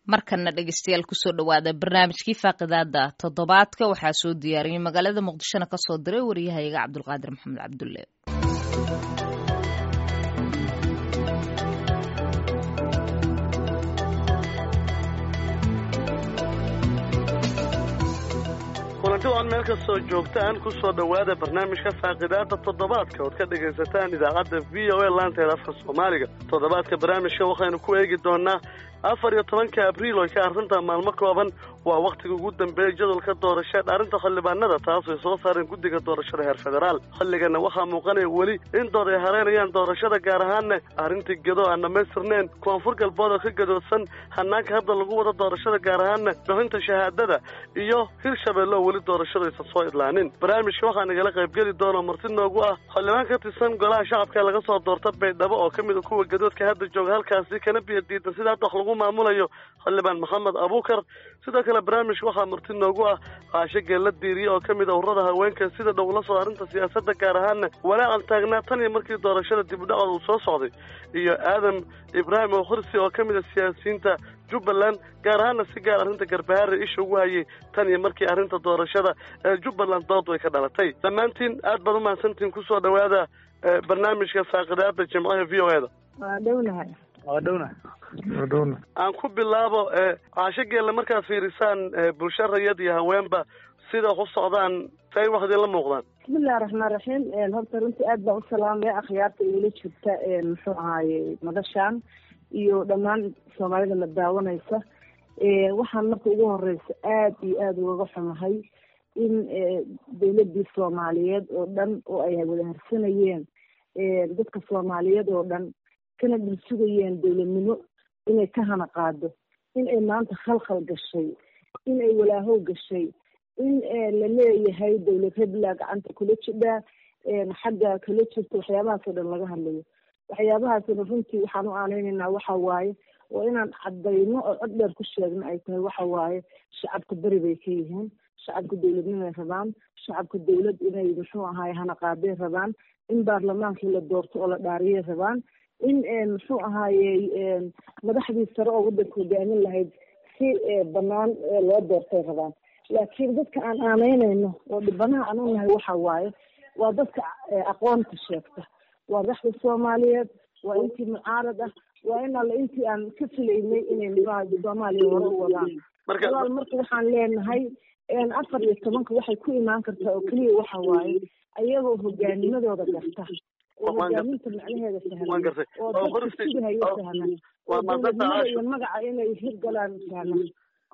markana dhegeystayaal kusoo dhowaada barnaamijkii faaqidaada toddobaadka waxaa soo diyaariyey magaalada muqdishona kasoo diray waryahayaga cabdulqaadir maxamed cabdulle kulanti waan meel kastoo joogtaan kusoo dhowaada barnaamijka faaqidaada toddobaadka ood ka dhegaysataan idaacadda v o a laanteeda afka soomaaliga toddobaadka barnaamijka waxaynu ku eegi doonaa afar iyo tobanka abriil oo ka arrinta maalmo kooban waa wakhtiga ugu dambeeyay jadwalka doorasho dhaarinta xildhibaanada taas ay soo saareen guddiga doorashada heer federaal xilligana waxaa muuqanaya weli in dood ay hareynayaan doorashada gaar ahaanna arrintii gedo aan dhammaystirneen koonfur galbood oo ka gadoodsan hanaanka hadda lagu wado doorashada gaar ahaanna bixinta shahaadada iyo hirshabeelle oo weli doorashada aysan soo idlaanin barnaamijka waxaa nagala qaybgeli doona marti noogu ah xildhibaan ka tirsan golaha shacabka laga soo doorta baydhabo oo ka mid a kuwa gadoodka hadda jooga halkaasi kana biyo diidan sida hadda wax lagu maamulayo xildhibaan maxamed abuukar sidoo kale barnaamijka waxaa marti noogu ah qaasho geella diiriye oo ka mid a ururada haweenka sida dhow la soo arrinta siyaasadda gaar ahaanna walaacan taagnaa tan iyo markii doorashada dibudhacooda uu soo socday iyo aadam ibraahim oo khursi oo ka mid a siyaasiyiinta jubbaland gaar ahaana si gaar arrinta garbahaare isha ugu hayay tan iyo markii arrinta doorashada ee jubbaland dood way ka dhalatay dhammaantiin aad baad umahadsantiin kusoo dhowaada barnaamijka faaqidaada jimcaha v o e da waa dhownahay waa dhowna waa dhowna aan ku bilaabo caasho geelle markaad fiirisaan bulsho rayad iyo haweenba sida wax u socdaan say wax idinla muuqdaan bismillahi raxmaan raxiim horta runtii aad baan u salaamaya akhyaarta igula jirta muxuu ahaaye madashaan iyo dhammaan soomaalida la daawanaysa waxaan marka ugu horeysa aada iyo aada ugaga xumahay in dawladii soomaaliyeed oo dhan oo ay wada harsanayeen dadka soomaaliyeed oo dhan kana dhul sugayeen dawladnimo inay ka hana qaado in ay maanta khalkhal gashay in ay walaahow gashay in la leeyahay dawlad hebla gacanta kula jidhaa xagga kala jirta waxyaabahaas oo dhan laga hadlayo waxyaabahaasna runtii waxaan u aaneynaynaa waxa waaye oo inaan cadayno oo cod dheer ku sheegno ay tahay waxa waaye shacabka beri bay ka yihiin shacabka dawladnimay rabaan shacabka dawlad inay muxuu ahaay hana qaaday rabaan in baarlamaankii la doorto oo la dhaariyay rabaan in muxuu ahaaye madaxdii sare oo waddanka hogaamin lahayd si banaan loo doortay rabaan laakiin dadka aan aaneynayno oo dhibanaha aan u nahay waxa waaye waa dadka aqoonta sheegta waa madaxda soomaaliyeed waa intii mucaarad ah waa in alle intii aan ka filaynay inay soomaaliya hore u wadaan walaal marka waxaan leenahay afar iyo tobanka waxay ku imaan kartaa oo keliya waxa waaye ayagoo hogaanimadooda garta oo hogaaminta macnaheeda sahlan oo dadka sugahayo sahlan oo dawladnimada iyo magaca inay hirgalaan sahlan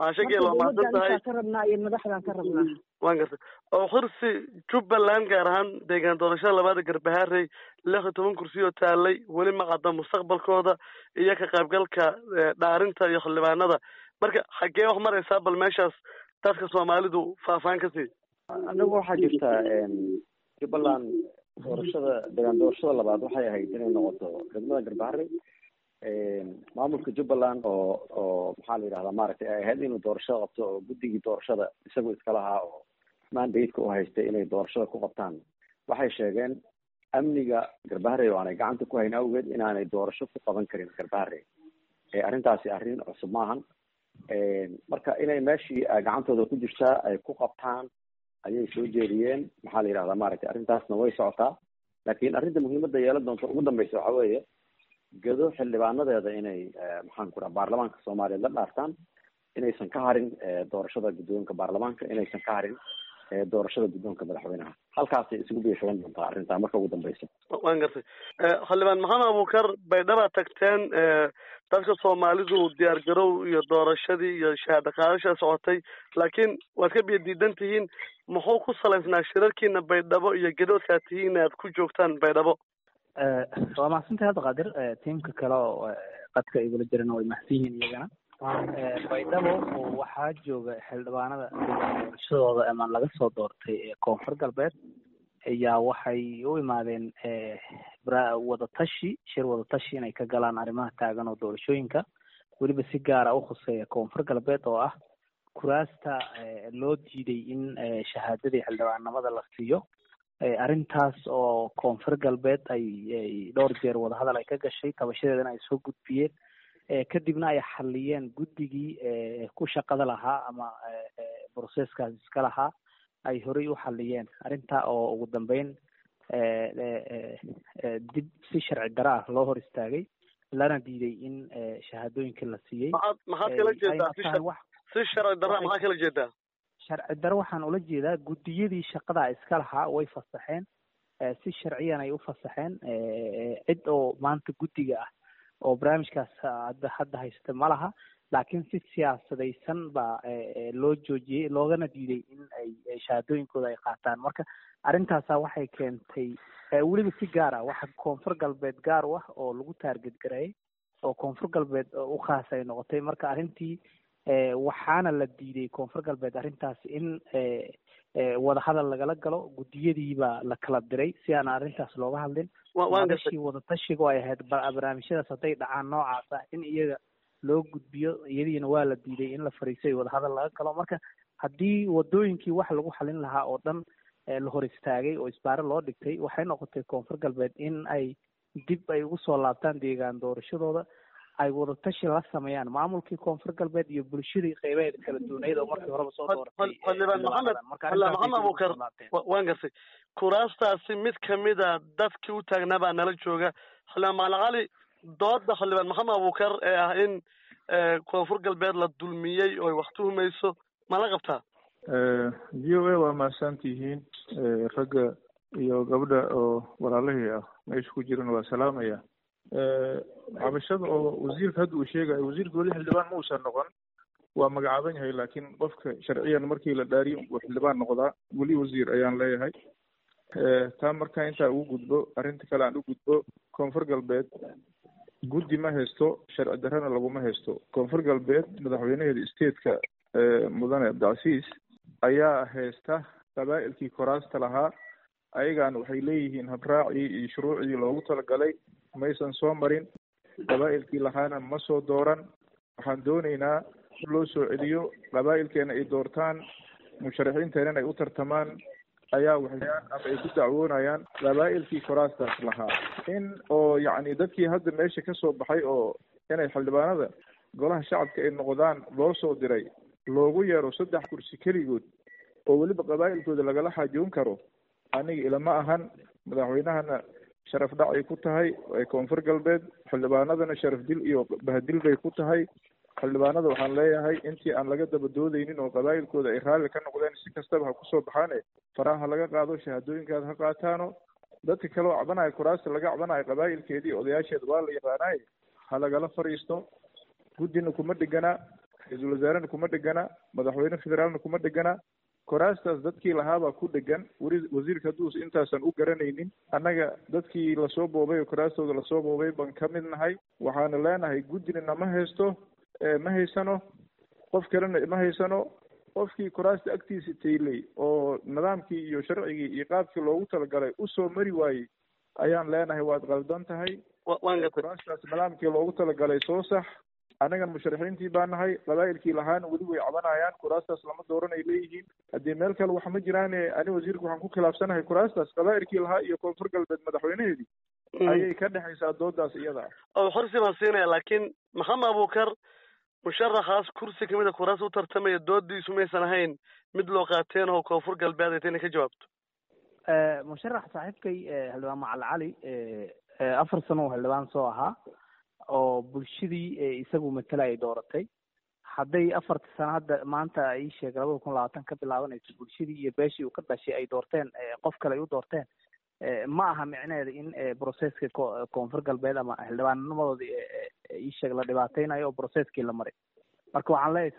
ka rabnaa iyo madaxdaan ka rabnaa waan gartay oo xursi jubbaland gaar ahaan deegaan doorashada labaada garbaharey lix iyo toban kursi oo taalay weli ma cadda mustaqbalkooda iyo ka qaybgalka dhaarinta iyo xildhibaanada marka xaggee wax maraysaa bal meeshaas dadka soomaalidu faahfaahin ka sii anagu waxaa jirta jubbaland doorashada deegaan doorashada labaad waxay ahayd inay noqoto degmada garbaharey maamulka jubbaland oo oo maxaa la yidhahdaa maaragtay ay ahayd inuu doorashada qabto oo guddigii doorashada isagu iska lahaa oo mandateka u haystay inay doorashada ku qabtaan waxay sheegeen amniga garbaharey oo aanay gacanta ku hayn awgeed inaanay doorasho ku qaban karin garbaharey arrintaasi arrin cusub maahan marka inay meeshii gacantooda ku jirtaa ay ku qabtaan ayay soo jeediyeen maxaa la yidhahdaa maaragtay arrintaasna way socotaa laakiin arrinta muhiimadda yeelan doonta ugu dambeysa waxa weeye gado xildhibaanadeeda inay maxaan ku raha baarlamaanka soomaaliyeed la dhaartaan inaysan ka harin doorashada guddoonka baarlamaanka inaysan ka harin doorashada guddoonka madaxweynaha halkaasay isugu biishaban doontaa arrintaa marka ugu dambeysa waan gartay xildhibaan maxamed abuukar baydhaba tagteen dadka soomaalidu diyaar garow iyo doorashadii iyo shahaado qaadashaa socotay laakiin waad ka biyo diidan tihiin muxuu ku salaysnaa shirarkiina baydhabo iyo gadoodka ad tihiin aad ku joogtaan baydhabo waa mahadsantahay hadda qaadir tiimka kale oo qadka igula jirana way mahadsan yihiin iyagana baydhabo waxaa jooga xildhibaanada doorashadooda ama laga soo doortay koonfur galbeed ayaa waxay u imaadeen wadatashi shir wadatashi inay ka galaan arrimaha taagan oo doorashooyinka weliba si gaara u khuseeya koonfur galbeed oo ah kuraasta loo diiday in shahaadadii xildhibaannimada la siiyo arrintaas oo koonfur galbeed ay dhowr jeer wadahadal ay ka gashay tabashadeedana ay soo gudbiyeen kadibna ay xaliyeen guddigii ku shaqada lahaa ama broceskaas iska lahaa ay horey u xaliyeen arrintaa oo ugu dambeyn dib si sharci dara ah loo hor istaagay lana diiday in shahaadooyinka la siiyey maxaad maxaad kala jeedaa si si sharci darra maxaa kala jeedaa sharci daro waxaan ula jeedaa guddiyadii shaqada iska lahaa way fasaxeen si sharciyan ay u fasaxeen cid oo maanta guddiga ah oo barnaamijkaas hadda hadda haysta ma laha laakiin si siyaasadaysan baa loo joojiyey loogana diiday in ay shahaadooyinkooda ay qaataan marka arrintaasa waxay keentay weliba si gaar ah waxa koonfur galbeed gaar u ah oo lagu taarget gareeyay oo koonfur galbeed u khaas ay noqotay marka arrintii waxaana la diiday koonfur galbeed arrintaas in wadahadal lagala galo guddiyadii baa la kala diray si aan arrintaas looga hadlin madashii wadatashiga ay ahayd barnaamijyadaas hadday dhacaan noocaas ah in iyaga loo gudbiyo iyadiina waa la diiday in la fariisay wadahadal laga galo marka haddii wadooyinkii wax lagu xalin lahaa oo dhan la hor istaagay oo isbaare loo dhigtay waxay noqotay koonfur galbeed in ay dib ay ugu soo laabtaan deegaan doorashadooda ay wadatashi la sameeyaan maamulkii koonfur galbeed iyo bulshadii qeybaheeda kala duwaneyd oo markii horeba soo dooratay xildhibaan maxamed xildhibaan maxamed abuukar waan gartay kuraastaasi mid kamida dadkii u taagnaa baa nala jooga xildhibaan macalin cali dooda xildhibaan maxamed abuukar ee ah in koonfur galbeed la dulmiyey oo ay wax tuhumayso ma la qabtaa v o a waa mahadsan tihiin ragga iyo gabdha oo walaalahii ah meesha ku jiran waa salaamaya cabashada oo wasiirka hadda uu sheegayo wasiirka weli xildhibaan ma uusan noqon waa magacaaban yahay laakiin qofka sharciyan markii la dhaariyo uu xildhibaan noqdaa weli wasiir ayaan leeyahay taa markaa intaa ugu gudbo arrinta kale aan u gudbo koonfur galbeed guddi ma haysto sharci darrena laguma haysto koonfur galbeed madaxweynaheeda stateka mudane abdicasiis ayaa haysta qabaa'ilkii koraasta lahaa ayagaan waxay leeyihiin habraacii iyo shuruucdii loogu talagalay maysan soo marin qabaa'ilkii lahaana ma soo dooran waxaan doonaynaa in loo soo celiyo qabaa'ilkeena ay doortaan musharaxiinteenan ay u tartamaan ayaa waxayaan ama ay ku dacwoonayaan qabaa'ilkii koraastaas lahaa in oo yacni dadkii hadda meesha ka soo baxay oo inay xildhibaanada golaha shacabka ay noqdaan loo soo diray loogu yeero saddex kursi keligood oo weliba qabaa'ilkooda lagala xaajoon karo aniga ilama ahan madaxweynahana sharaf dhac ay ku tahay ee koonfur galbeed xildhibaanadana sharaf dil iyo bahadil bay ku tahay xildhibaanada waxaan leeyahay intii aan laga daba doodeynin oo qabaa'ilkooda ay raalli ka noqdeen si kastaba ha kusoo baxaane faraha laga qaado shahaadooyinkaada ha qaataano dadka kale oo cabanayo kuraasta laga cabanayo qabaa'ilkeedii odayaasheed waa la yaqaanaay ha lagala fadhiisto guddina kuma dhegana ra-iisul wasaarena kuma dhegana madaxweyne federaalna kuma dhegana koraastaas dadkii lahaabaa ku dhegan weli wasiirka hadduus intaasan u garanaynin annaga dadkii lasoo boobay oo koraastooda lasoo boobay baan ka mid nahay waxaana leenahay guddina nama haysto ma haysano qof kalena ma haysano qofkii koraasta agtiisa taylay oo nidaamkii iyo sharcigii iyo qaabkii loogu talagalay usoo mari waayey ayaan leenahay waad qaldan tahay koraastaas nidaamkii loogu talagalay soo sax annagan musharaxiintii baa nahay qabaa'ilkii lahaana weli way cabanayaan kuraastaas lama dooran ay leeyihiin haddii meel kale wax ma jiraane ani wasiirka waxaan ku khilaafsanahay kuraastaas qabaa'ilkii lahaa iyo koonfur galbeed madaxweynaheedii ayay ka dhexaysaa doodaas iyada oo xorsi baan siinaya laakiin maxamed abuukar musharaxaas kursi kamid a kuraas u tartamaya doodiisu maysan ahayn mid loo qaateen oo koonfur galbeed ay ta inay ka jawaabto musharax saaxiibkay xildhibaan macal cali afar sano oo xildhibaan soo ahaa oo bulshadii isagu matala ay dooratay hadday afarta sano hadda maanta ii sheeg labada kun labaatan ka bilaabanayso bulshadii iyo beeshii uu ka dhashay ay doorteen qof kale ay u doorteen ma aha micneheeda in broceska koonfur galbeed ama xildhibaannimadooda ii sheeg la dhibaateynayo oo broceskii la maray marka waxaan leeyahay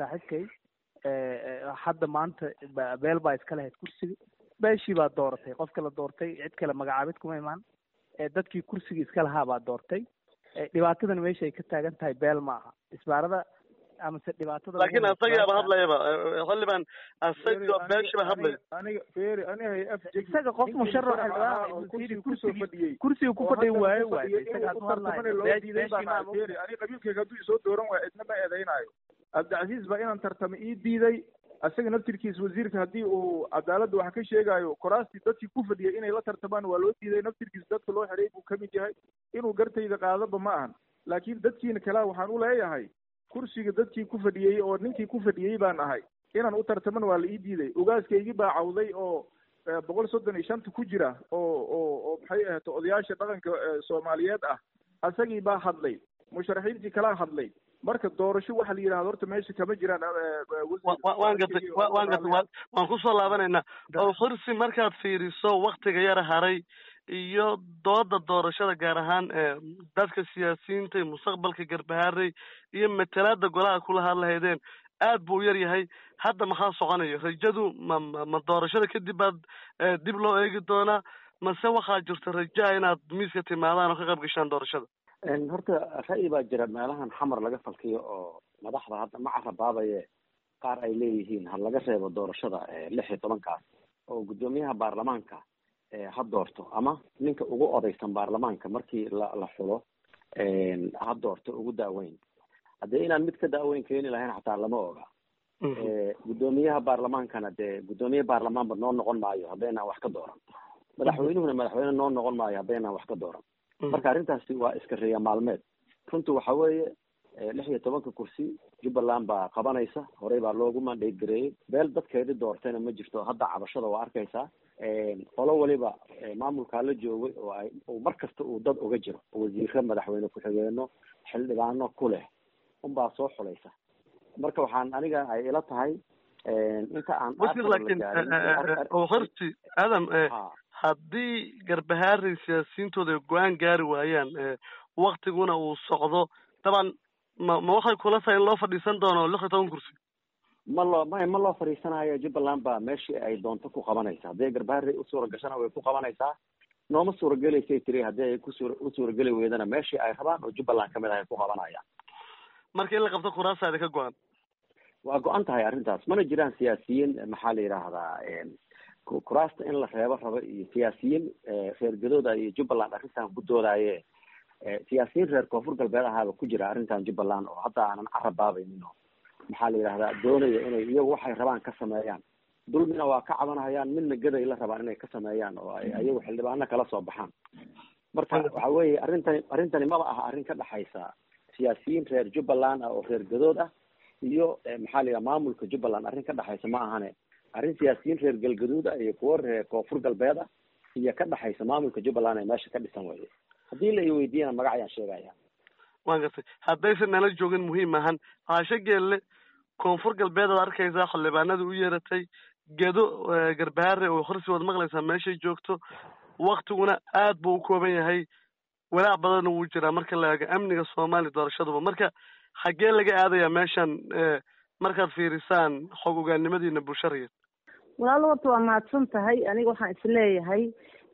saaxiibkay hadda maanta beel baa iska lahayd kursiga beeshii baa dooratay qofka la doortay cid kale magacaabid kuma imaan dadkii kursiga iska lahaa baa doortay dhibaatadan meesha ay ka taagan tahay beel ma aha isbaarada amase dhibaatada laakiin asagaaba hadlayaba xildhibaan asaga beeshiba hadlaya aniga feri aniga af isaga qof musharax kursiga ku fadhiya waayo waayo ani qabiilkayga hadduu isoo dooran waayo cidna ma eedeynayo cabdicasiis baa inaan tartamo ii diiday asaga naftirkiisa wasiirka haddii uu cadaaladda wax ka sheegayo koraastii dadkii ku fadhiyay inay la tartamaan waa loo diiday naftirkiisa dadka loo xidhay buu kamid yahay inuu gartayda qaadaba ma ahan laakiin dadkiina kalea waxaan u leeyahay kursiga dadkii ku fadhiyey oo ninkii ku fadhiyey baan ahay inaan u tartaman waa la ii diiday ogaaskaygii baa cawday oo boqol soddon iyo shanta ku jira oo oo oo maxay ahayd odayaasha dhaqanka soomaaliyeed ah asagii baa hadlay musharaxiintii kalaa hadlay marka doorasho waxa la yidhahdo horta meesha kama jiraan waan gatay waan gatay waan kusoo laabanaynaa oo kursi markaad fiiriso waktiga yara haray iyo dooda doorashada gaar ahaan dadka siyaasiyiinta iyo mustaqbalka garbaharey iyo matalaada golaha kula hadlahaydeen aad buu u yar yahay hadda maxaa soconayo rajadu ma ma doorashada kadib baad dib loo eegi doonaa mase waxaa jirta rajaa inaad miiska timaadaan oo ka qayb gashaan doorashada horta ra'yi baa jira meelahan xamar laga falkiyo oo madaxda hadda ma carabaabaye qaar ay leeyihiin ha laga reebo doorashada lix iyo tobankaas oo guddoomiyaha baarlamaanka ha doorto ama ninka ugu odaysan baarlamaanka markii la la xulo ha doorto ugu daaweyn haddee inaan mid ka daaweyn keeni lahayn xataa lama oga guddoomiyaha baarlamaankana dee guddoomiye baarlamaanba noo noqon maayo haddaynaan wax ka dooran madaxweynuhuna madaxweyne noo noqon maayo haddaynaan wax ka dooran marka arrintaasi waa iska reeya maalmeed runtu waxa weeye lix iyo tobanka kursi jubbaland baa qabanaysa horey baa loogu mandate gareeyey beel dadkeedii doortayna ma jirto hadda cabashada waa arkaysaa qolo waliba maamulkaa la joogay oo ay mar kasta uu dad uga jiro wasiiro madaxweyne ku-xigeeno xildhibaano ku leh unbaa soo xulaysa marka waxaan aniga ay ila tahay inta aan wasiir laakiin horti adam haddii garbahaarey siyaasiyiintooda ay go-aan gaari waayaan waktiguna uu socdo daban ma ma waxay kula tahay in loo fadhiisan doono lix iyo toban kursi ma loo ma ma loo fadhiisanayo jubbaland baa meeshii ay doonto ku qabanaysa haddii garbaharey u suura gashana way ku qabanaysaa nooma suuragelaysay tiri haddii ay kusuura u suurageli weydana meeshii ay rabaan oo jubbaland kamid ah ay ku qabanayaan marka in la qabto kuraasaada ka go-an waa go-an tahay arrintaas mana jiraan siyaasiyiin maxaa la yidhaahdaa kuraasta in la reebo rabo iyo siyaasiyiin reer gadooda iyo jubbaland arrintan ku doodaaye siyaasiyiin reer koonfur galbeed ahaaba ku jira arrintan jubbaland oo hadda aanan carabaabaynin oo maxaa la yidhahdaa doonaya inay iyagu waxay rabaan ka sameeyaan dulmina waa ka cabanhayaan midna gaday la rabaan inay ka sameeyaan oo ay iyagu xildhibaano kala soo baxaan marka waxa weeye arrintani arrintani maba aha arrin ka dhexaysa siyaasiyiin reer jubbaland ah oo reer gadood ah iyo maxaa la yidhaha maamulka jubbaland arrin ka dhexaysa ma ahane arrin siyaasiyiin reer galgaduud ah iyo kuwo reer koonfur galbeed ah iyo ka dhexaysa maamulka jubbaland ee meesha ka dhisan weye haddii la i weydiiyana magac ayaan sheegaya waan gartay haddaysan nala joogin muhiim ahan caasho geelle koonfur galbeed aad arkaysaa xildhibaanada u yeeratay gedo garbahaare oo horsi waad maqlaysaa meeshay joogto waktiguna aad buu u kooban yahay walaac badanna wuu jiraa marka la eego amniga soomaaliya doorashaduba marka xaggee laga aadayaa meeshan markaad fiirisaan xog ogaannimadiina bulshariya walaalo horta waa mahadsan tahay aniga waxaan isleeyahay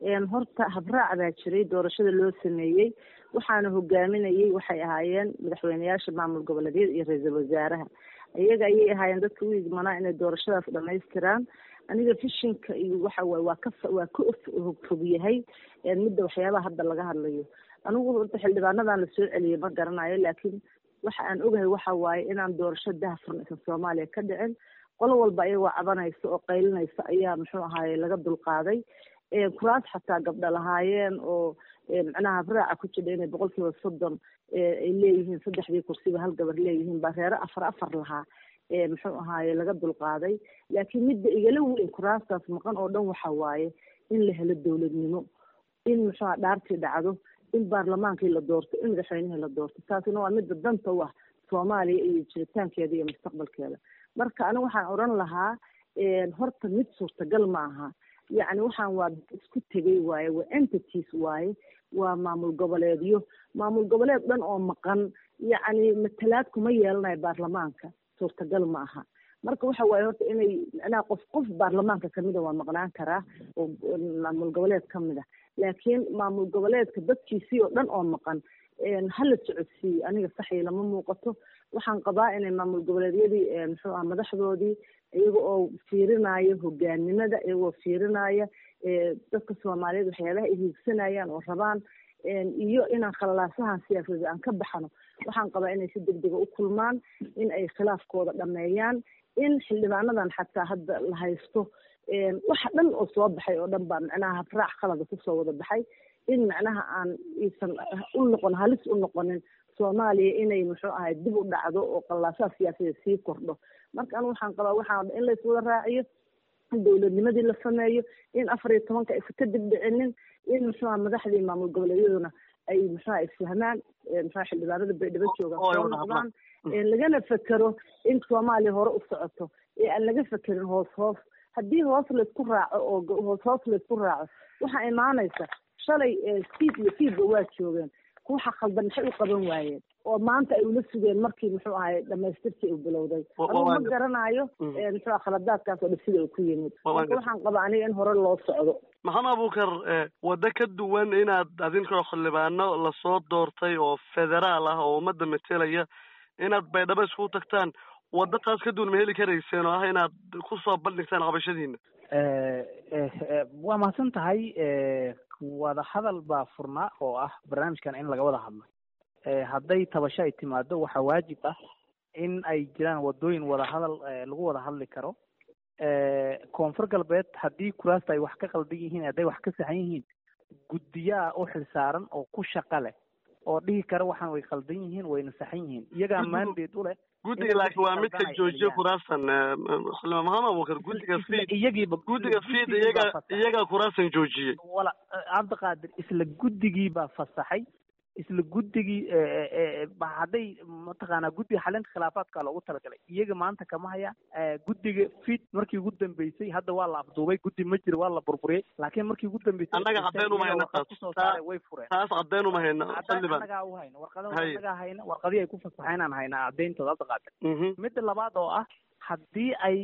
horta habraac baa jiray doorashada loo sameeyey waxaana hogaaminayay waxay ahaayeen madaxweyneyaasha maamul goboleedyada iyo ra-iisul wasaaraha iyaga ayay ahaayeen dadka u igmanaa inay doorashadaas dhamaystiraan aniga fishinka iyo waxa waye waa ka waa ka fog yahay midda waxyaabaha hadda laga hadlayo anigu horta xildhibaanadan lasoo celiyay ma garanayo laakiin waxa aan ogahay waxa waaye inaan doorasho dahfuran isan soomaaliya ka dhicin qolo walba ayagoo cabanaysa oo qaylinaysa ayaa muxuu ahaaye laga dulqaaday kuraas xataa gabdha lahaayeen oo macnaha habraaca ku jidha inay boqol kiiba soddon ay leeyihiin saddexdii kursiba hal gabar leeyihiin baa reere afar afar lahaa muxuu ahaaye laga dulqaaday laakiin midda igala weyn kuraastaas maqan oo dhan waxa waaye in la helo dowladnimo in muxuuha dhaartii dhacdo in baarlamaankii la doorto in madaxweynihii la doorto taasina waa midda danta u ah soomaaliya iyo jiritaankeeda iyo mustaqbalkeeda marka aniga waxaan odhan lahaa horta mid suurtagal ma aha yacni waxaan waa isku tegay waaye waa entities waaye waa maamul goboleedyo maamul goboleed dhan oo maqan yacni matalaad kuma yeelanayo baarlamaanka suurtagal ma aha marka waxa waaye horta inay macnaha qof qof baarlamaanka kamida waa maqnaan karaa oo maamul goboleed kamid a laakiin maamul goboleedka dadkiisii oo dhan oo maqan hala socodsiiyo aniga saxii lama muuqato waxaan qabaa inay maamul goboleedyadii muxuu ah madaxdoodii iyaga oo fiirinaayo hogaanimada iyagoo fiirinaya dadka soomaaliyeed waxyaabaha ay hiigsanayaan oo rabaan iyo inaan khalalaasahan siyaasadeed aan ka baxno waxaan qabaa inay si degdega u kulmaan in ay khilaafkooda dhameeyaan in xildhibaanadan xataa hadda la haysto waxa dhan oo soo baxay oo dhan baa macnaha habraac khalada kusoo wada baxay in macnaha aan iisan u noqon halis u noqonin soomaaliya inay muxuu ahay dib u dhacdo oo qallaasaha siyaasadeed sii kordho marka anigu waxaan qabaa waxaa in layswada raaciyo in dowladnimadii la sameeyo in afar iyo tobanka aysan ka dib dhicinin in muxuuha madaxdii maamul goboleedyaduna ay muxuha isfahmaan muxuha xildhibaanada baydhabo joogaan soo noqdaan lagana fekero in soomaaliya hore u socoto ee aan laga fekerin hoos hoos haddii hoos laysku raaco oo hoos hoos laysku raaco waxaa imaanaysa shalay fiid iyo fiidba waa joogeen waxa khaldan maxay u qaban waayeen oo maanta ay ula sugeen markii muxuu ahay dhamaystirkii uu bilowday adugu ma garanayo muxuu ah khaladaadkaas oo dhan sida uu ku yimid marka waxaan qabaa aniga in hore loo socdo maxamed abuukar waddo ka duwan inaad adinkoo xildhibaano lasoo doortay oo federaal ah oo ummadda matelaya inaad baydhabo isku tagtaan waddo taas ka duwan ma heli karayseen oo ah inaad kusoo bandhigtaan qabashadiina waa mahadsan tahay wada hadal baa furnaa oo ah barnaamijkan in laga wada hadlo hadday tabasho ay timaado waxaa waajib ah in ay jiraan wadooyin wada hadal lagu wada hadli karo koonfur galbeed haddii kuraasta ay wax ka qaldan yihiin hadday wax ka saxan yihiin guddiyaa u xilsaaran oo ku shaqa leh oo dhihi kara waxaan way qaldan yihiin wayna saxan yihiin iyagaa mandate u leh guddiga laakiin waa midka joojiyo kuraasan xildhibaan maxamed abuukar guddiga fiid iyagiiba guddiga fiid iyaga iyagaa kuraasan joojiyey wala cabdiqaadir isla guddigii baa fasaxay isla guddigii hadday mataqaanaa guddiga xalinta khilaafaadka loogu talagalay iyaga maanta kama hayaan guddiga fit markii ugu dambeysay hadda waa la afduubay guddi ma jiro waa la burburiyey laakiin markii ugu dambeysay annaga cadeen uma hayna kusoo saaray way fureen taas cadeen uma hayna xildhibaan annagaa u hayna warqadaha annagaa hayna warqadii ay ku fasaxeen aan haynaa cadeyntooda hadda qaata midda labaad oo ah haddii ay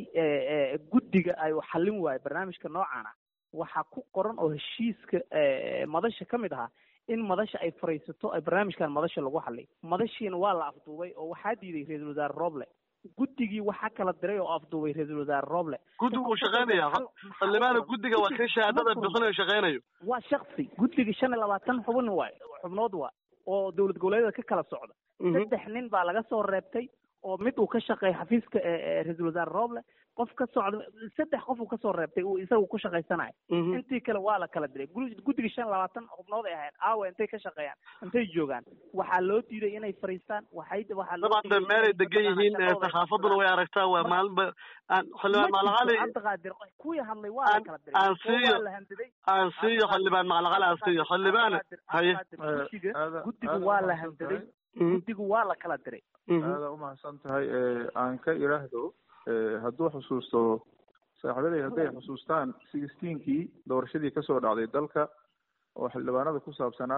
guddiga ay xallin waayo barnaamijka noocan ah waxaa ku qoran oo heshiiska madasha ka mid ahaa in madasha ay fariisato ay barnaamijkan madasha lagu hadlay madashiina waa la afduubay oo waxaa diiday ra-iisul wasaare roble guddigii waxaa kala diray oo afduubay ra-iisul wasaare roble guddigu uu shaqeynaya xildhibaana guddiga waa kan shahaadada bixinayo shaqeynayo waa shaksi guddiga shan iyo labaatan xubin waay xubnood waa oo dowlad goboleedyada ka kala socda saddex nin baa laga soo reebtay oo mid uu ka shaqeeya xafiiska ra-iisul wasaare roble qof ka socda saddex qof uu kasoo reebtay uu isagu ku shaqaysanayo intii kale waa la kala diray guddiga shan labaatan xubnood ay ahayd aawa intay ka shaqeeyaan intay joogaan waxaa loo diiday inay fariistaan waxay waxaa loo dabcan de meelay degan yihiin saxaafaduna way aragtaa waa maalinba aan xildhibaan macalaqali cabdiqaadir kuwii hadlay waa la kala diray aan siiyo aan siiyo xildhibaan macalaqali aan siiyo xildhibaan haye guddiga guddigu waa la handaday guddigu waa la kala diray aada umahadsan tahay aan ka iraahdo hadduu xusuusto saaxiibaday hadday xusuustaan sixteenkii doorashadii kasoo dhacday dalka oo xildhibaanada ku saabsanaa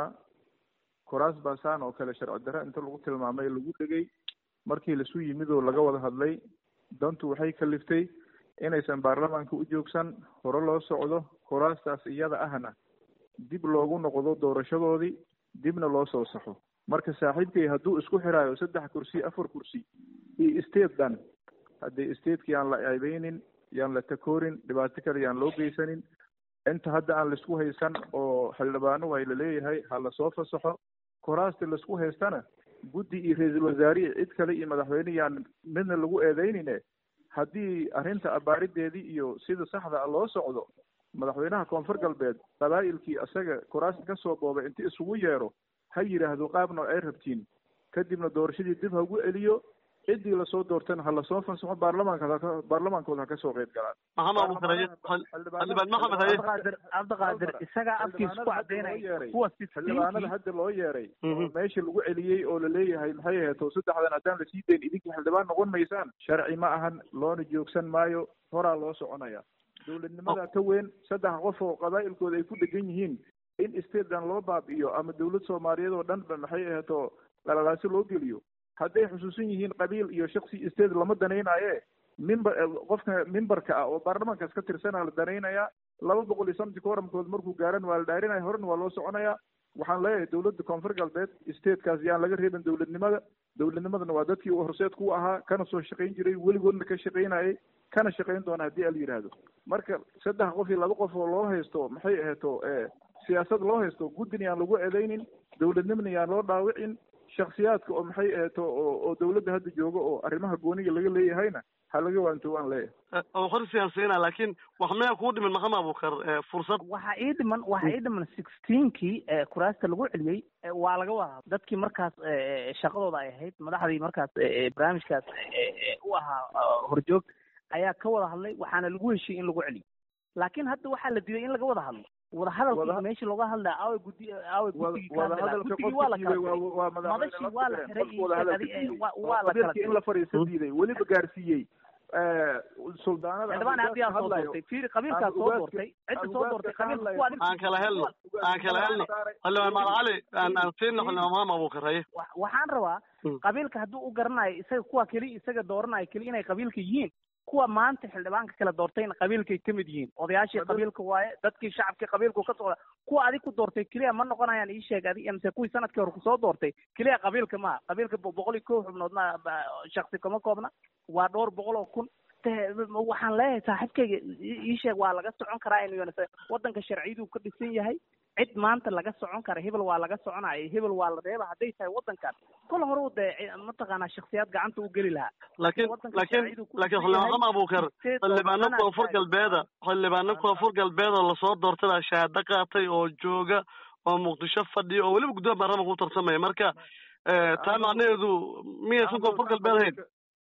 kuraas baasaan oo kale sharci darre inta lagu tilmaamay lagu dhegay markii lasu yimid oo laga wada hadlay dantu waxay kaliftay inaysan baarlamaanka u joogsan hore loo socdo kuraastaas iyada ahna dib loogu noqdo doorashadoodii dibna loo soo saxo marka saaxiibkay hadduu isku xiraayo saddex kursi afar kursi iyo state dhan haddii stateki yaan la ceebeynin yaan la takoorin dhibaato kale yaan loo geysanin inta hadda aan laisku haysan oo xildhibaano way laleeyahay ha lasoo fasaxo kuraasti laisku haystana guddi iyo ra-iisul wasaarihi cid kale iyo madaxweyne yaan midna lagu eedeynine haddii arrinta abaarideedii iyo sida saxda a loo socdo madaxweynaha koonfur galbeed qabaa'ilkii isaga kuraasta kasoo boobay inti isugu yeero ha yidhaahdo qaabna ay rabtiin kadibna doorashadii dib ha ugu celiyo ciddii lasoo doortana ha lasoo fasaxo baarlamaanka baarlamaankooda ha kasoo qeyb galaan maxamed abuukar haye xildhibaan maxamed haye cabdiqaadir cabdiqaadir isagaa afkiisa ku cadeynaya kuwa xildhibaanada hadda loo yeeray oo meesha lagu celiyey oo laleeyahay maxay aheeto saddexdan haddaan lasii dayn idinkii xildhibaan noqon maysaan sharci ma ahan loona joogsan maayo horaa loo soconaya dowladnimada ka weyn saddex qof oo qabaa'ilkooda ay ku dhegan yihiin in statedan loo baabi'iyo ama dowlad soomaaliyeed oo dhan ba maxay aheeto lalalaasi loo geliyo hadday xusuusan yihiin qabiil iyo shaksi state lama danaynaye mimber qofka mimbarka ah oo baarlamaankaas ka tirsanaa la danaynayaa laba boqol iyo somti kooramkood markuu gaaran waa la dhaarinaya horena waa loo soconayaa waxaan leeyahay dowladda koonfur galbeed statekaas yaan laga reebin dowladnimada dowladnimadana waa dadkii uu horseed ku ahaa kana soo shaqayn jiray weligoodna ka shaqaynayay kana shaqayn doona haddii ala yidhaahdo marka saddex qof iyo laba qof oo loo haysto maxay aheeto siyaasad loo haysto guddina yaan lagu eedeynin dowladnimana yaan loo dhaawicin shaksiyaadka oo maxay eeto oo oo dawladda hadda jooga oo arrimaha gooniga laga leeyahayna ha laga waanto waan leeyahay oo horsiyan siina laakiin wax miyaa kuu dhimin maxamed abukar fursad waxaa ii dhiman waxaa ii dhiman sixteenkii kuraasta lagu celiyey waa laga wada dadkii markaas shaqadooda ay ahayd madaxdii markaas barnaamijkaas u ahaa horjoog ayaa ka wada hadlay waxaana lagu heshiiyey in lagu celiyo laakiin hadda waxaa la diiday in laga wada hadlo wadahadalkii meesha looga hadlaya aaway gudi aaway gudigii wadahadalka waa la kala waa madashii waa la xiray waa la kala in la fariisto diiday weliba gaarsiiyey suldaanada xildhibaan haddii soo doortay fiiri qabiilkaa soo doortay cidda soo doortay qabiilka kuwa aan kala helno aan kala helno xildhibaan maal cali aan aan siino xildhibaan maam abukar haye waxaan rabaa qabiilka hadduu u garanayo isaga kuwa keli isaga dooranayo keli inay qabiilka yihiin kuwa maanta xildhibaanka kala doortayna qabiilkay ka mid yihiin odayaashii qabiilka waaye dadkii shacabkii qabiilku ka socda kuwa adig ku doortay keliya ma noqonayaan ii sheeg adig mise kuwii sanadkii hore kusoo doortay keliya qabiilka maa qabiilka boqol iyo kow xubnood ma shaksi kama koobna waa dhowr boqol oo kun waxaan leeyahay saaxiibkayga ii sheeg waa laga socon karaa in waddanka sharciyaduu ka dhisan yahay cid maanta laga socon kara hebel waa laga soconaya hebel waa la reeba hadday tahay waddankan kol hore dee mataqaanaa shaksiyaad gacanta u geli lahaa laakiin laakiin laakiin xildhibaan maxamed abukar xildhibaano koonfur galbeeda xildhibaano koonfur galbeed oo lasoo doortay baa shahaado qaatay oo jooga oo muqdisho fadhiya oo weliba guddoomiya baarlamaanka u tartamaya marka taa macnaheedu miyaysan koonfur galbeed hayn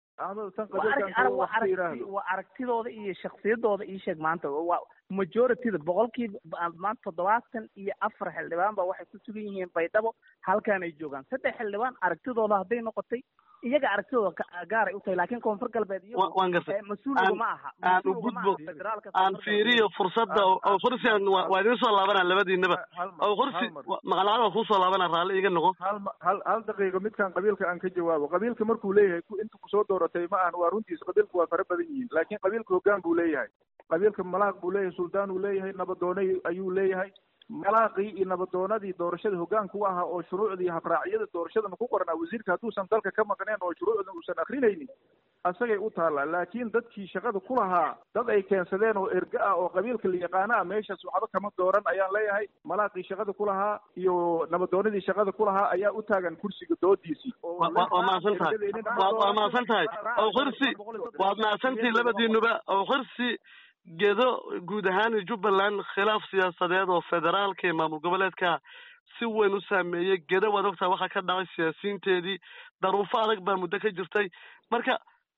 waa aragtidooda iyo shaksiyadooda ii sheeg maanta waa majorityda boqolkiiba maanta toddobaatan iyo afar xildhibaan ba waxay ku sugan yihiin baydhabo halkaan ay joogaan saddex xildhibaan aragtidooda hadday noqotay iyaga aragtidooda gaaray u tahay laakiin koonfur galbeed waan gartay mas-uuliga ma aha aan u gudbo aan fiiriyo fursadda oo kursi aan waa idin soo laabanaa labadiinaba oo kursi maqalacada waa kuusoo laabana raalli iga noqo hal hal hal daqiiqo midkan qabiilka aan ka jawaabo qabiilka markuu leeyahay inta kusoo dooratay ma ahan waa runtiisa qabiilka waa fara badan yihiin laakiin qabiilka hoggaan buu leeyahay qabiilka malaaq buu leeyahay suldaan uu leeyahay nabadoone ayuu leeyahay malaaqii iyo nabadoonadii doorashada hoggaanka u ahaa oo shuruucdii habraacyada doorashadana ku qoranaa wasiirka hadduusan dalka ka maqneen oo shuruucdan uusan akrinaynin asagay u taallaa laakiin dadkii shaqada ku lahaa dad ay keensadeen oo erga ah oo qabiilka la yaqaana ah meeshaas waxba kama dooran ayaan leeyahay malaaqii shaqada ku lahaa iyo nabadoonadii shaqada ku lahaa ayaa u taagan kursiga doodiisii waa mahadsan tahay waa mahadsan tahay oo kursi waad mahadsantihi labadiinuba oo kursi gedo guud ahaan jubbaland khilaaf siyaasadeed oo federaalka iyo maamul goboleedka si weyn u saameeyey gedo waad ogtaha waxaa ka dhacay siyaasiyiinteedii daruufo adag baa muddo ka jirtay marka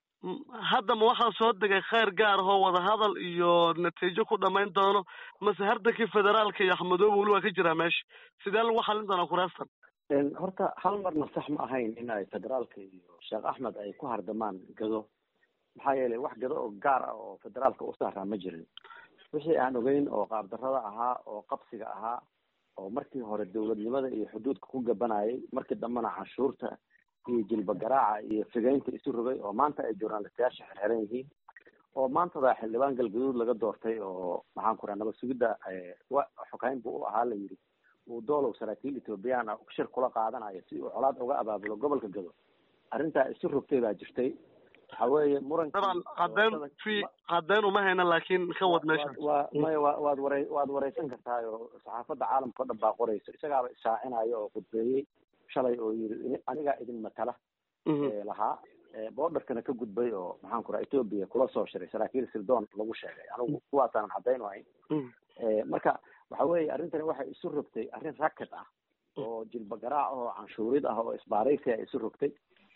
hadda ma waxaa soo degay kheyr gaar ahoo wadahadal iyo natiijo ku dhamayn doono mase hardankii federaalka iyo axmedoobe weli waa ka jiraa meesha sidee lagu xalin doonaa kuraastan horta hal marna sax ma ahayn in ay federaalka iyo sheekh axmed ay ku hardamaan gado maxaa yeelay wax gado oo gaar ah oo federaalka u saaraa ma jirin wixii aan ogeyn oo qaabdarrada ahaa oo qabsiga ahaa oo markii hore dawladnimada iyo xuduudka ku gabanayay markii dambena canshuurta iyo jilba garaaca iyo figeynta isu rogay oo maanta ay journalistayaasha xirxiran yihiin oo maantada xildhibaan galgaduud laga doortay oo maxaan ku raha nabad sugidda xokayn buu u ahaa la yidhi uu doolow saraakiil ethoobiyan ah shir kula qaadanayo si uu colaad uga abaabulo gobolka gado arrintaa isu rogtay baa jirtay waxa weeye muranka daban cadeen fi cadeen uma hayna laakiin ka wad meesha waa maya wa waad waray waad wareysan kartaa oo saxaafadda caalamka o dhan baa qorayso isagaaba ishaacinayo oo khudbeeyey shalay oo yiri anigaa idin matala lahaa borderkana ka gudbay oo maxaan ku raha ethoobia kula soo shiray saraakiil sirdoon lagu sheegay anigu kuwaasaanan caddayn u hayn marka waxa weeye arrintani waxay isu rogtay arrin racket ah oo jilba garaac oo canshuurid ah oo isbaaraysi a isu rogtay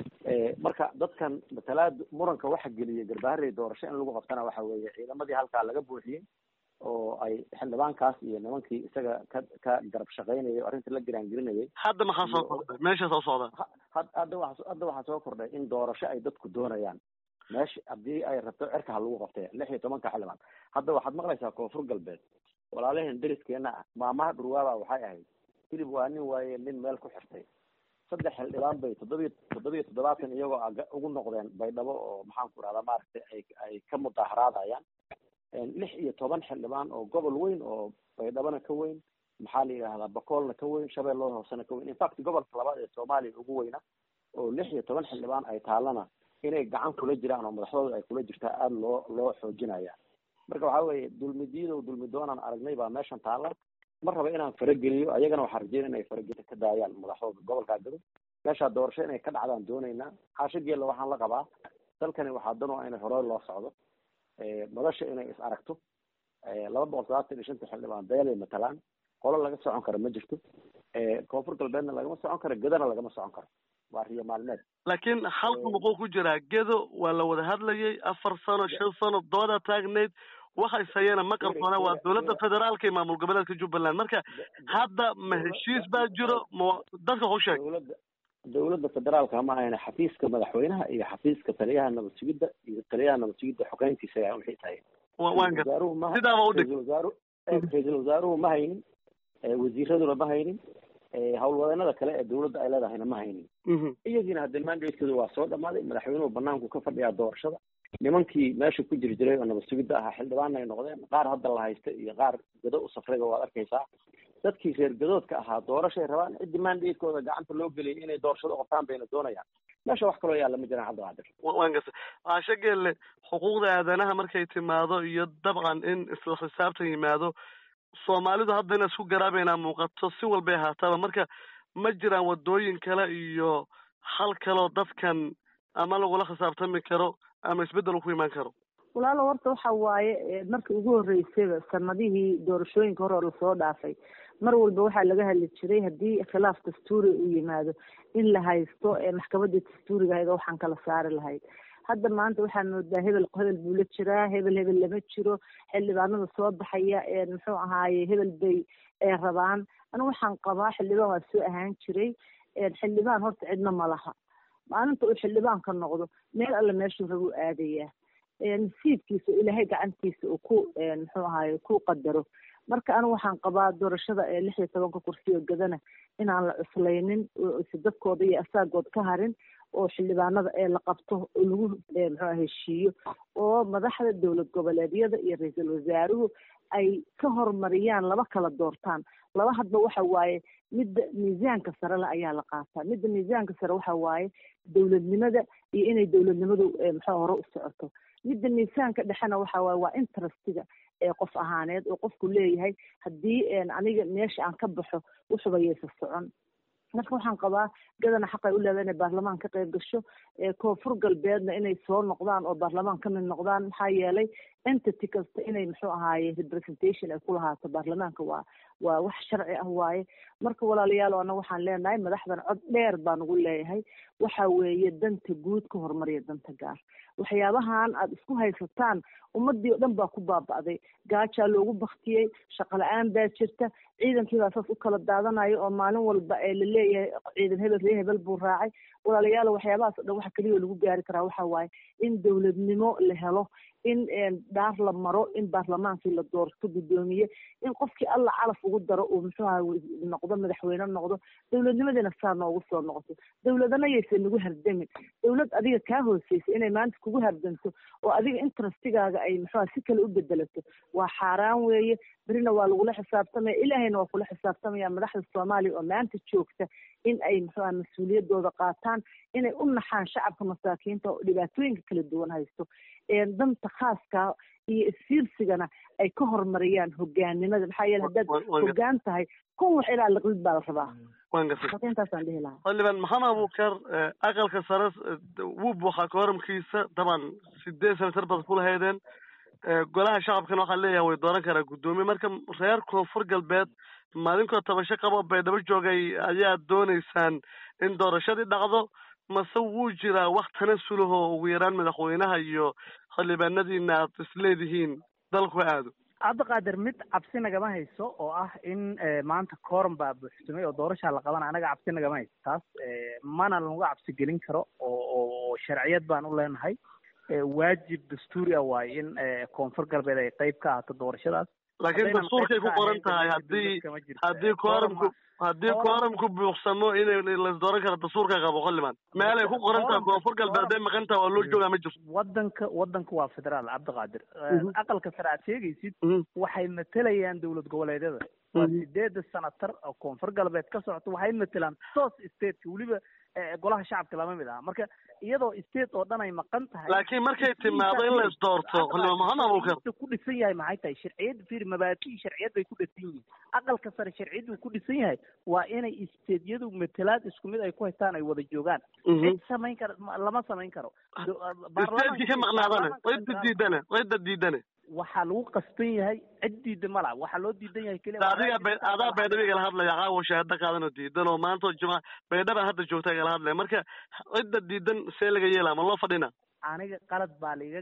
marka dadkan matalaad muranka waxa geliyay garbaharey doorasho in lagu qabtana waxa weeye ciidamadii halkaa laga buuxiyey oo ay xildhibaankaas iyo nimankii isaga ka ka garab shaqaynayay oo arrinta la giraangelinayay hadda maxaa soo kordhay meeshaas oo socda hadda wa hadda waxaa soo kordhay in doorasho ay dadku doonayaan meesha haddii ay rabto cirka ha lagu qabtay lix iyo tobanka xildhibaan hadda waxaad maqlaysaa koonfur galbeed walaalaheen deriskeena ah maamaha dhurwaaba waxay ahayd hilib waa nin waaye nin meel ku xirtay saddex xildhibaan bay toddobiyo toddobiyo toddobaatan iyagoo ugu noqdeen baydhabo oo maxaan ku rahdaa maaragtay ay ay ka mudaaharaadayaan lix iyo toban xildhibaan oo gobol weyn oo baydhabona ka weyn maxaa la yidhahdaa bakoolna ka weyn shabeellada hoosena ka weyn infact gobolka labaad ee soomaaliya ugu weyna oo lix iyo toban xildhibaan ay taallana inay gacan kula jiraan oo madaxdooda ay kula jirtaa aada loo loo xoojinaya marka waxa weeye dulmidiidow dulmidoonaan aragnay baa meeshan taalla ma raba inaan farageliyo ayagana waxaa rajeynaya inay farageli ka daayaan madaxdooda gobolkaa gado meeshaa doorasho inay ka dhacdaan doonaynaa xaasho geella waxaan la qabaa dalkani waxaa dan u ah inay hore loo socdo madasha inay is aragto laba boqol sagaatan iyo shanta xildhibaan beelay matalaan qolo laga socon karo ma jirto koonfur galbeedna lagama socon karo gedana lagama socon karo waa riyo maalmeed laakiin xalku muxuu ku jiraa gedo waa la wada hadlayay afar sano shan sano dooda taagneyd waxa ishayana ma qarsoona waa dowladda federaalka iyo maamul goboleedka jubbaland marka hadda ma heshiis baa jiro ma dadka ku sheeg dowladda dowladda federaalka ma ahayna xafiiska madaxweynaha iyo xafiiska taliyaha nabad sugidda iyo taliyaha nabad sugidda xogeyntiisa ayaa wixii tahay waan gar wasaaruhu ma sidaaba u dhig ra-iisul wasaaru ra-iisul wasaaruhu ma haynin wasiiraduna ma haynin howlwadeenada kale ee dowladda ay leedahayna ma haynin iyagiina hadde mandatekooda waa soo dhamaaday madaxweynuhu banaanku ka fadhiyaa doorashada nimankii meesha ku jiri jiray oo nabad sugidda ahaa xildhibaana ay noqdeen qaar hadda la haysta iyo qaar gado u safrayba waad arkaysaa dadkii reer gadoodka ahaa doorashay rabaan ciddii mandatekooda gacanta loo geliyay inay doorashada qabtaan bayna doonayaan meesha wax kaloo yaalla ma jiraan cabdiqaadir waan garta caasho geelle xuquuqda aadanaha markay timaado iyo dabcan in isla xisaabtan yimaado soomaalidu hadda inaa isku garaabaynaa muuqato si walbay ahaataaba marka ma jiraan wadooyin kale iyo hal kaloo dadkan ama lagula khisaabtami karo ama isbeddel ku imaan karo walaalo horta waxa waaye markii ugu horreysayba sanadihii doorashooyinka hore oo lasoo dhaafay mar walba waxaa laga hadli jiray haddii khilaaf dastuuri uu yimaado in la haysto maxkamadda dastuuriga ahayd oo waxaan kala saari lahayd hadda maanta waxaan moodaa hebel hebel buu la jiraa hebel hebel lama jiro xildhibaanada soo baxaya muxuu ahaaye hebel bay rabaan anigu waxaan qabaa xildhibaan waa soo ahaan jiray xildhibaan horta cidna ma laha maalinta uu xildhibaan ka noqdo meel alle meeshuu rabuu aadayaa nasiibkiisa oo ilaahay gacantiisa uu ku muxuu ahaaye ku qadaro marka anigu waxaan qabaa doorashada ee lix iyo tobanka kursi oo gadana inaan la cuslaynin si dadkooda iyo asaagood ka harin oo xildhibaanada ee la qabto oo lagu muxuu heshiiyo oo madaxda dowlad goboleedyada iyo ra-iisul wasaaruhu ay ka horumariyaan laba kala doortaan laba hadba waxa waaye midda miisaanka sare le ayaa la qaataa midda miisaanka sare waxa waaye dowladnimada iyo inay dowladnimadu muxuu hore u socoto midda miisaanka dhexena waxa waaye waa interestiga ee qof ahaaneed oo qofku leeyahay haddii aniga meesha aan ka baxo wuxubayaysa socon marka waxaan qabaa gadana xaqay u leedahay inay baarlamaan ka qayb gasho koonfur galbeedna inay soo noqdaan oo baarlamaan ka mid noqdaan maxaa yeelay entity kasta inay muxuu ahaaye representation ay ku lahaato baarlamaanka waa waa wax sharci ah waaye marka walaalayaal ana waxaan leenahay madaxdan cod dheer baan ugu leeyahay waxa weeye danta guud ka horumariya danta gaar waxyaabahan aada isku haysataan ummadii oo dhan baa ku baaba'day gaajaa loogu baktiyey shaqo la-aan baa jirta ciidankii baa saas u kala daadanayo oo maalin walba ee laleeyahay ciidan hebel ree hebel buu raacay walaalayaal waxyaabahaas o dhan waxa keliya lagu gaari karaa waxa waaye in dowladnimo la helo in dhaar la maro in baarlamaankii la doorto guddoomiye in qofkii alla calaf ugu daro uu muxuuha noqdo madaxweyne noqdo dowladnimadina saa noogu soo noqoto dowladana yaysan nagu hardamin dowlad adiga kaa hooseysa inay maanta kugu hardamto oo adiga interestigaaga ay muxuha si kale u bedelato waa xaaraan weeye berina waa lagula xisaabtamaya ilaahayna waa kula xisaabtamaya madaxda soomaaliya oo maanta joogta in ay muxuha mas-uuliyadooda qaataan inay u naxaan shacabka masaakiinta oo dhibaatooyinka kala duwan haysto danta khaaska iyo isfiirsigana ay ka horumariyaan hogaanimada maxaa yeele haddaad hogaan tahay kun wax ilaa liqlid baa la rabaa waan gartay marka intaasaan dhihi lahaa xildhibaan maxamed abuukar aqalka sare wuu buuxaa kooramkiisa daban sideed senatar baad ku lahaydeen golaha shacabkana waxaa leeyahay way dooran karaa guddoomiye marka reer koonfur galbeed maalinkoo tabasho qabo baydhabo joogay ayaad dooneysaan in doorashadii dhacdo mase wuu jiraa wax tanasulaho ugu yaraan madaxweynaha iyo xildhibaanadiina aad isleedihiin dalku aado cabdiqaadir mid cabsi nagama hayso oo ah in maanta kooran baa buuxsamay oo doorashaa la qabana anaga cabsi nagama hayso taas mana lagu cabsi gelin karo oo oo sharciyad baan u leenahay waajib dastuuri ah waaye in koonfur galbeed ay qayb ka ahaato doorashadaas laakiin dastuurkay ku qoran tahay haddii haddii kooramku haddii kooramku buuqsamo inay laisdooran karo dastuurka qabo xildhibaan meel ay ku qoran tahay koonfur galbeed hadday maqan tahay waa loo joogaa ma jirto wadanka wadanka waa federaal cabdiqaadir aqalka sare aad sheegaysid waxay matelayaan dowlad goboleedyada waa sideeda sanatar oo koonfur galbeed ka socota waxay matelaan toos stateka weliba golaha shacabka lama mid aha marka iyadoo state oo dhan ay maqan tahay laakiin markay timaado in la isdoorto xildhibaan maxamed abuukar ku dhisan yahay maxay tahay sharciyad fiir mabaadi'i sharciyad bay ku dhisan yihiin aqalka sare sharciyad uu ku dhisan yahay waa inay stateyadu matalaad isku mid ay ku haystaan ay wada joogaan cid samayn kara lama samayn karo statekii ka maqnaadane wayda diidane wayda diidane waxaa lagu qasban yahay cid diida ma laha waxaa loo diidan yahay keliya adiga be adaa baydhaba igala hadlaya caawa shahaado qaadan oo diidan oo maanta juma baydhaba hadda joogta igala hadlaya marka cidda diidan see laga yeelaa ma loo fadhina aniga qalad baa laiga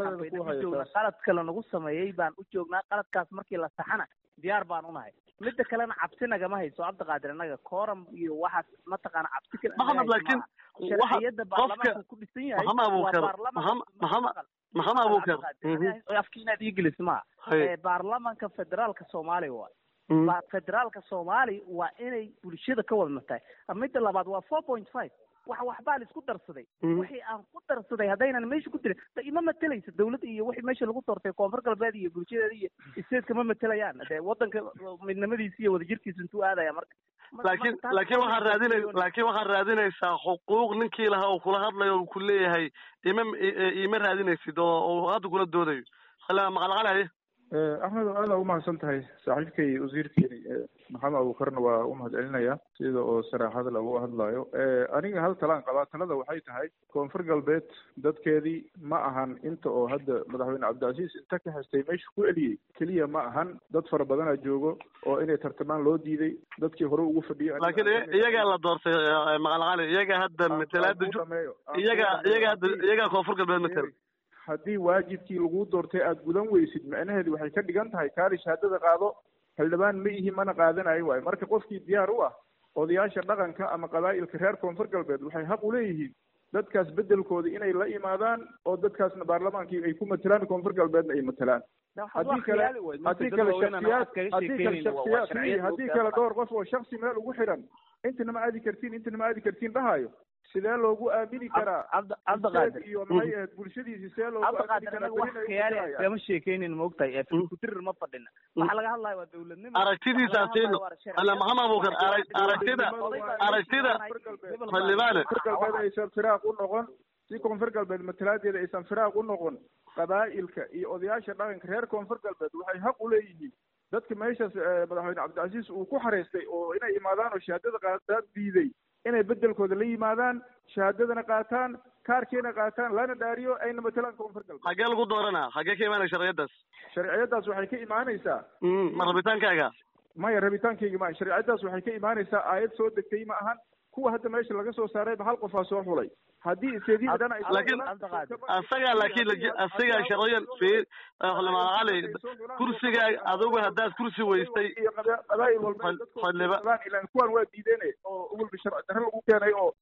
galay qalad kale nagu sameeyey baan u joognaa qaladkaas markii la saxana diyaar baan unahay midda kalena cabsi nagama hayso cabdiqaadir annaga coram iyo waxaas mataqaana cabsi kale maxamed laakiin sharciyada baarlamaanka ku dhisan yahay maxamed abuukar maxamed maxamed abuukar afki inaad ii gelis maha baarlamanka federaalka soomaaliya waa federaalka soomaaliya waa inay bulshada ka wada tahay midda labaad waa four point five wax waxbaa la isku darsaday wixii aan ku darsaday haddaynan meesha ku jirin da ima matelaysa dawladda iyo wixii meesha lagu doortay koonfur galbeed iyo bulshadeeda iyo stateska ma matelayaan dee waddanka midnimadiisa iyo wadajirkiisa intuu aadaya marka laakiin laakiin waxaad raadinay laakiin waxaad raadinaysaa xuquuq ninkii lahaa uu kula hadlayo uu ku leeyahay ima ima raadinaysid oo uu hadda kula doodayo hala maqalqalaye axmed oo aada umahadsan tahay saaxiibkay wasiirkeeni maxamed abuukarna waa umahad celinaya sida oo saraaxada lagu hadlayo aniga hal talaan qabaa talada waxay tahay koonfur galbeed dadkeedii ma ahan inta oo hadda madaxweyne cabdicasiis inta ka haystay meesha ku eliyey keliya ma ahan dad fara badanaa joogo oo inay tartamaan loo diiday dadkii hore ugu fadhiyay laakiin iyagaa la doortay maqalqali iyaga hadda matalaada iyaga iyaga hadda iyagaa koonfur galbeed matala haddii waajibkii lagu doortay aada gudan weysid macnaheedu waxay ka dhigan tahay kaali shahaadada qaado xildhibaan ma ihi mana qaadanayo waayo marka qofkii diyaar u ah odayaasha dhaqanka ama qabaa'ilka reer koonfur galbeed waxay xaq u leeyihiin dadkaas bedelkooda inay la imaadaan oo dadkaasna baarlamaankii ay ku matelaan koonfur galbeedna ay matelaan haddii kale haddii kale shaksiyaad haddii kale shaksiyaad haddii kale dhowr qof oo shaksi meel ugu xiran intana ma aadi kartiin intana ma aadi kartiin dhahayo sidee loogu aamini karaa cabdiqaadir iyo maxay ahayd bulshadiisi see loogu cabdiqaadir anaga wax khiyaali kama sheekeynin maogtahay ee filkudirir ma fadhina waxaa laga hadlaya waa dawladnimo aragtidiisa siino ala maxamed abuukar aragtida aragtida xildhibaane galbeed aysan firaaq u noqon si koonfur galbeed matalaadeeda aysan firaaq u noqon qabaa'ilka iyo odayaasha dhaqanka reer koonfur galbeed waxay xaq u leeyihiin dadka meeshaas madaxweyne cabdicasiis uu ku xareystay oo inay imaadaan oo shahaadada qaadaad diiday inay bedelkooda la yimaadaan shahaadadana qaataan kaarkeena qaataan lana dhaariyo ayna matalaan koonfur galbeed xagee lagu dooranaa xagee ka imaanaya sharciyadaas sharciyadaas waxay ka imaanaysaa ma rabitaankaaga maya rabitaankayga ma sharciyadaas waxay ka imaanaysaa aayad soo degtay ma ahan kuwa hadda meesha laga soo saarayba hal qofaa soo xulay haddii iseedii dhan ay laakiin asagaa laakiin asagaa sharciyan fiir cali kursigaa adigu haddaad kursi weystay qabaa'il walba ilan kuwan waa diideen oo walba sharci darre lagu keenay oo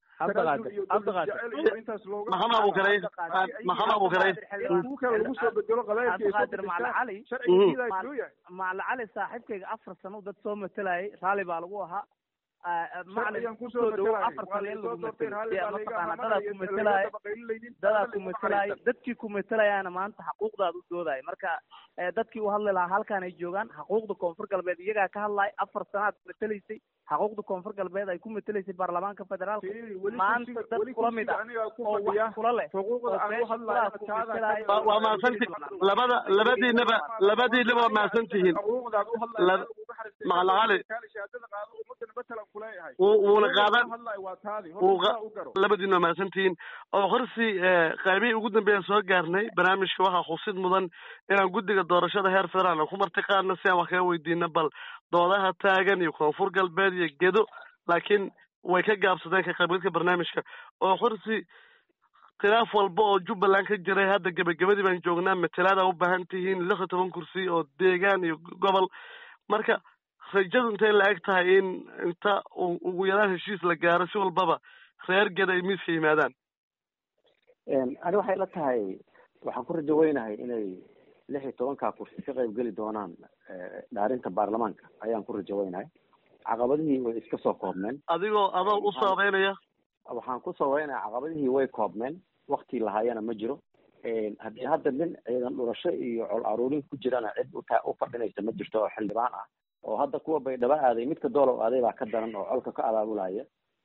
intaas looga maxamed abuukaray maxamed abuukaray kuwa kale lagu soo bedelo cabdiqaadir macala cali macala cali saaxiibkayga afar sano dad soo matalayay raalli baa lagu ahaa macalin kusoo dhowo afar sano in lagu matelo mataqaana dadaa ku matalaayo dadaa ku matalaayo dadkii ku matalayaana maanta xaquuqdaad u doodaayo marka dadkii u hadli lahaa halkaan ay joogaan xaquuqda koonfur galbeed iyagaa ka hadlaaya afar sanaad matalaysay xaquuqda koonfur galbeed ay ku matalaysay baarlamaanka federaalka maanta dad kula mid ah oo wax kula leh waa mahadsanti labada labadiinaba labadiinaba waa mahadsantihiin macalaqali wuuna qaadan labadiina waa mahadsantihiin oo horsi qaybihii ugu dambeeya soo gaarnay barnaamijka waxaa xusid mudan inaan guddiga doorashada heer federaal ku martiqaadna si aan wax kaga weydiino bal doodaha taagan iyo koonfur galbeed iyo gedo laakiin way ka gaabsadeen ka qaybgalka barnaamijka oo horsi khilaaf walba oo jubbaland ka jiray hadda gebagabadii baan joognaa matalaada u baahan tihiin lix iyo toban kursi oo deegaan iyo gobol marka rajadu intay la eg tahay in inta ugu yaraan heshiis la gaaro si walbaba reer geda ay miiska yimaadaan ani waxay la tahay waxaan ku rajo weynahay inay lix iyo tobankaa kursi ka qayb geli doonaan dhaarinta baarlamaanka ayaan ku rajo weynahay caqabadihii way iska soo koobmeen adigoo adoo u saabeynaya waxaan ku sabeynaya caqabadihii way koobmeen waktii lahaayana ma jiro haddii hadda nin ciidan dhurasho iyo col aruurin ku jirana cid uta u fadhinaysa ma jirto oo xildhibaan ah oo hadda kuwa baydhabo aaday midka doolow aaday baa ka daran oo colka ka abaabulaya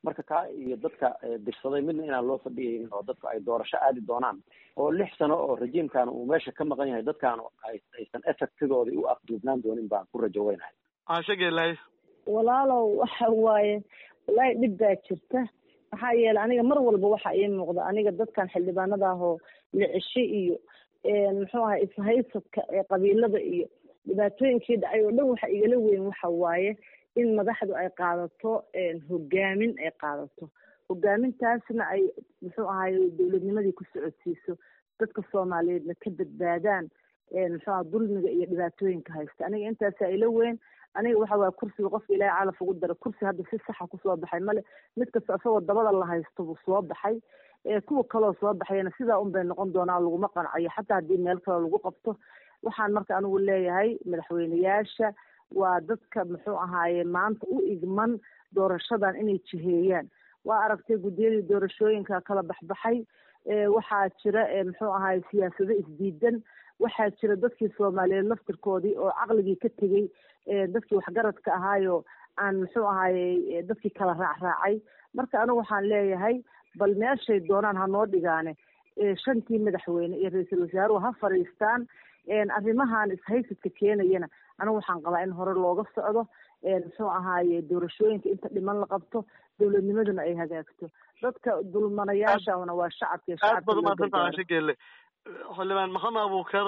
marka kaa iyo dadka dirsaday midna inaan loo fadhiyaynin oo dadku ay doorasho aadi doonaan oo lix sano oo rajiimkan uu meesha ka maqan yahay dadkaan aysan effectigoodii u afduubnaan doonin baan ku rajo weynahay ashagelaay walaalow waxa waaye wallaahi dhib baa jirta maxaa yeelay aniga mar walba waxa ii muuqda aniga dadkan xildhibaanada ah oo licisho iyo muxuu ahay ishaysadka ee qabiilada iyo dhibaatooyinkii dhacay oo dhan waxa igala weyn waxa waaye in madaxdu ay qaadato hogaamin ay qaadato hogaamintaasna ay muxuu ahay dowladnimadii ku socodsiiso dadka soomaaliyeedna ka badbaadaan muxuu aha dulmiga iyo dhibaatooyinka haysta aniga intaasaa ila weyn aniga waxa waaya kursiga qofka ilaahay calaf ugu dara kursi hadda si saxa kusoo baxay male mid kasta isagoo dabada la haysto buu soo baxay kuwa kaloo soo baxayana sidaa un bay noqon doonaa laguma qancayo xataa haddii meel kale lagu qabto waxaan marka anigu leeyahay madaxweyneyaasha waa dadka muxuu ahaaye maanta u igman doorashadan inay jiheeyaan waa aragtay guddiyadii doorashooyinka kala baxbaxay waxaa jira muxuu ahaye siyaasado isdiidan waxaa jira dadkii soomaaliyeed laftirkoodii oo caqligii ka tegey dadkii waxgaradka ahaayo aan muxuu ahaye dadkii kala raacraacay marka anigu waxaan leeyahay bal meeshay doonaan ha noo dhigaane shantii madaxweyne iyo ra-iisul wasaaruhu ha fadhiistaan arrimahan ishaysadka keenayana anigu waxaan qabaa in hore looga socdo muxuu ahaaye doorashooyinka inta dhiman la qabto dowladnimaduna ay hagaagto dadka dulmanayaashana waa shacabka aad baad umaadsanta ashagele xildhibaan maxamed abuukar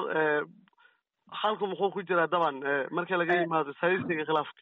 xalku muxuu ku jiraa daban marka laga yimaado ishaysiga khilaafka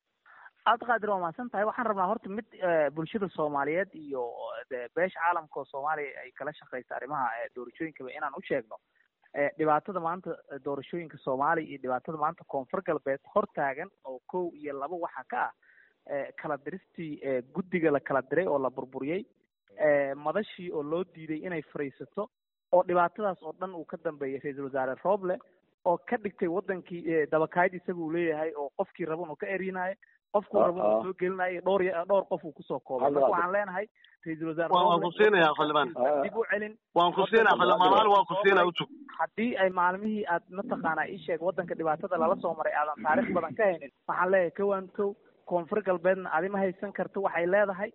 aad qaadir waa mahadsan tahay waxaan rabnaa horta mid bulshada soomaaliyeed iyo beesha caalamka oo soomaaliya ay kala shaqeysa arrimaha doorashooyinkaba inaan u sheegno dhibaatada maanta doorashooyinka soomaaliya iyo dhibaatada maanta koonfur galbeed hortaagan oo kow iyo laba waxa ka ah kala diristii guddiga la kala diray oo la burburiyey madashii oo loo diiday inay fariisato oo dhibaatadaas oo dhan uu ka dambeeyay ra-iisul wasaare roble oo ka dhigtay wadankii dabakayd isaga uu leeyahay oo qofkii raba inuu ka erinayo qofkuu raba inuu soo gelinayo dhowr dhowr qof uu kusoo koobay marka waxaan leenahay ra-iisul wasaare waan ku siinaya xildhibaan dib u celin waan ku siinaya xildhibaan waan ku siinaya utug haddii ay maalmihii aad mataqaanaa ii sheeg wadanka dhibaatada lala soo maray aadan taariikh badan ka haynin waxaan leeyahay kawan kow koonfur galbeedna adima haysan karto waxay leedahay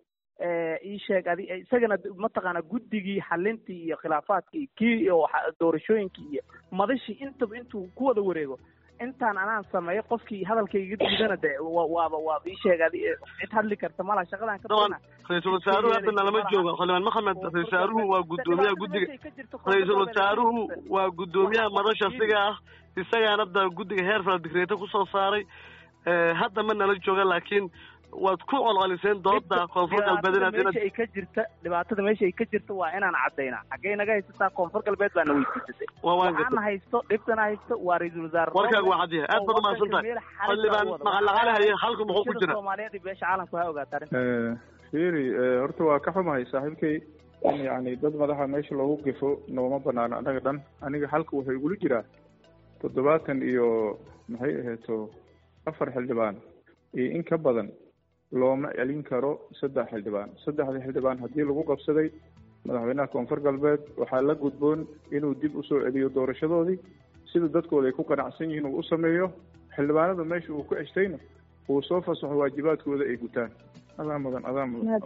ii sheeg adi isagana mataqaana guddigii xalintii iyo khilaafaadkii kii iyo doorashooyinkii iyo madashii intaba intuu ku wada wareego intaan anaan sameeyo qofkii hadalkayga diidana de waaba waaba ii sheeg adi cid hadli karta malaha shaqadan ka daban ra-iisul wasaaruhu hadda nalama joogo xildhibaan maxamed ra-isul wasaaruhu waa guddoomiyaha guddiga ra-iisul wasaaruhu waa guddoomiyaha madasha siga ah isagaana da guddiga heer fala digreeta kusoo saaray hadda ma nala jooga laakiin waad ku colcoliseen dooda koonfur galbeed inaad meesha ay ka jirta dhibaatada meesha ay ka jirta waa inaan cadaynaa xaggee naga haysataa koonfur galbeed baana weydiisatay waxaana haysto dhibtana haysto waa ra-iisul wasaare warkaaga waa cadyahay aad baad umahadsan tahay xildhibaan macalaqale haye halka muxuu ku jira soomaaliyeed iyo beesha caalamku ha ogaata arrinta fiiri horta waa ka xumahay saaxiibkay in yacni dad madaxa meesha loogu gefo nooma banaano annaga dhan aniga halka wuxuu igula jiraa toddobaatan iyo maxay aheeto afar xildhibaan iyo in ka badan looma celin karo saddex xildhibaan saddexda xildhibaan haddii lagu qabsaday madaxweynaha koonfur galbeed waxaa la gudboon inuu dib usoo celiyo doorashadoodii sida dadkooda ay ku qanacsan yihiin uu u sameeyo xildhibaanada meesha uu ku ceshtayna uu soo fasaxo waajibaadkooda ay gutaan adaa mudan adaa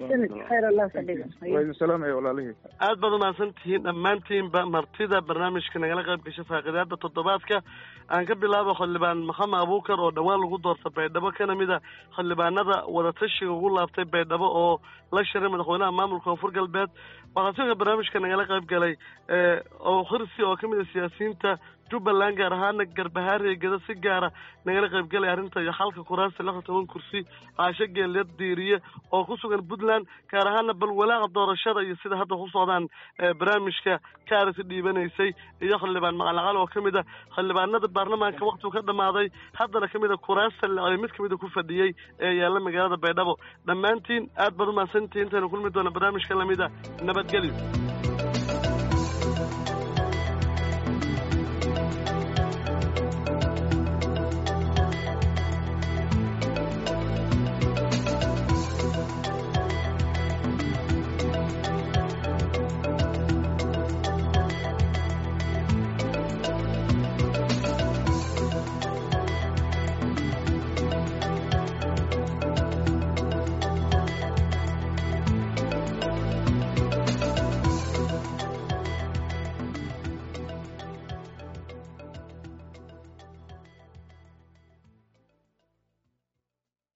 mudan salaamaya walaalihii aad baad umahadsan tihiin dhammaantiinba martida barnaamijka nagala qayb gashay faaqidaada toddobaadka aan ka bilaabo xildhibaan maxamed abuukar oo dhowaan lagu doorta baydhabo kana mid a xildhibaanada wadatashiga ugu laabtay baydhabo oo la shiray madaxweynaha maamulka koonfur galbeed waxaa sidoo barnaamijka nagala qayb galay oo khirsi oo kamid a siyaasiyiinta jubbaland gaar ahaana garbahaariya geda si gaara nagala qayb galay arrinta iyo xalka kuraasta lixda toban kursi caasho geeliyad diiriye oo ku sugan puntland gaar ahaana bal walaaca doorashada iyo sida hadda ku socdaan barnaamijka kaarisi dhiibanaysay iyo xildhibaan macalaqal oo kamid a xildhibaanada baarlamaanka waktigu ka dhamaaday haddana kamid a kuraasta lecday mid kamid a ku fadhiyey ee yaalla magaalada baydhabo dhammaantiin aad baad umahadsantihiin intaynu kulmi doona barnaamijka lamid a nabadgelyo